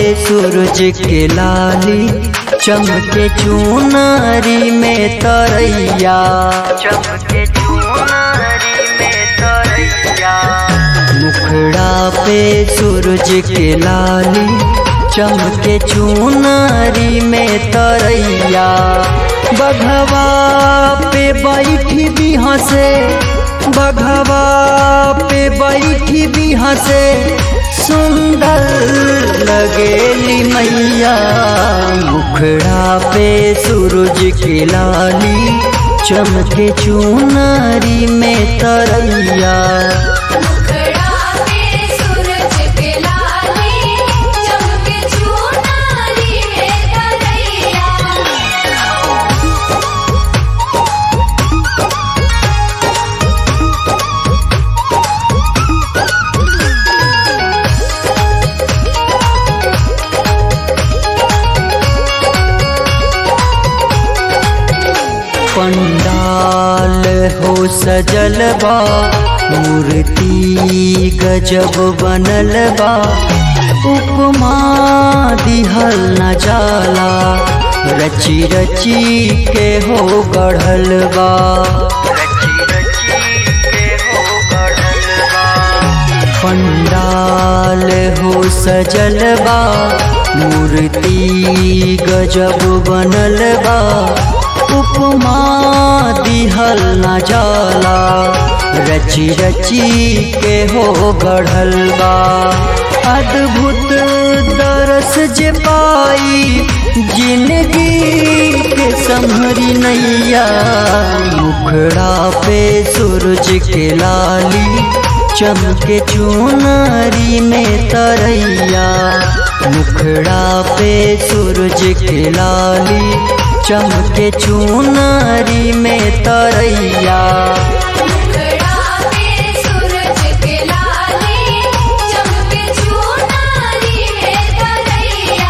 सूरज के लाली चमके चुनारी में तरैया चमके चुनारी में तरैया मुखड़ा पे सूरज के लाली चमके चुनारी में तरैया बघवा पे बैठी भी हंसे बघवा पे बैठी भी हंसे सुंदर लगेली मैया मुखड़ा पे सूरज के लाली चमके चुनारी में तरैया मुखड़ा पे सूरज के लाली चमके चुनारी में तरैया पंडाल हो सजल बा मूर्ति गजब बनल बा उपमा दिहल न जाला रची रची के हो गढ़ल बा पंडाल हो सजल बा मूर्ति गजब बनल बा उपमा दिहल न जाला रची रची के हो गढ़ल बा अद्भुत दरस जे पाई जिंदगी के संभरी नैया मुखड़ा पे सूरज के लाली चमके चुनारी में तरैया मुखड़ा पे सूरज के लाली चमके चुनारी में तरैया मुखड़ा पे सूरज के लाली चमके चुनारी में तरैया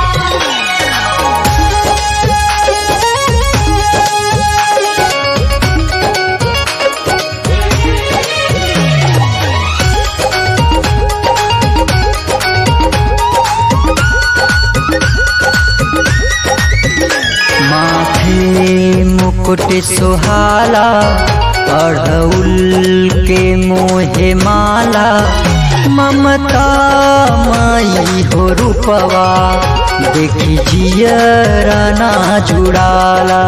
माथे मुकुट सुहाला अढ़उल के मोहे माला ममता माई हो रूपवा देखी जियरा ना जुड़ाला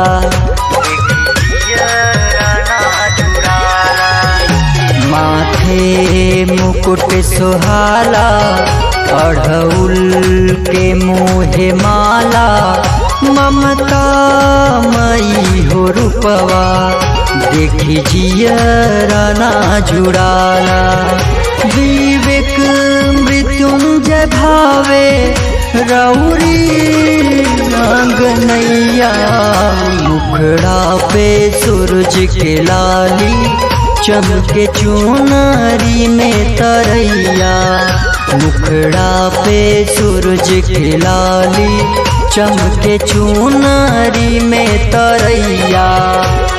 माथे मुकुट सुहाला अढ़उल के मोहे माला ममता मई हो रूपवा देखी जियरा ना जुड़ाला विवेक मृत्युंजय भावे रौरी नैया मुखड़ा पे सूरज के लाली चमके चुनारी में तरैया मुखड़ा पे सूरज के लाली चमके चुनारी में तरैया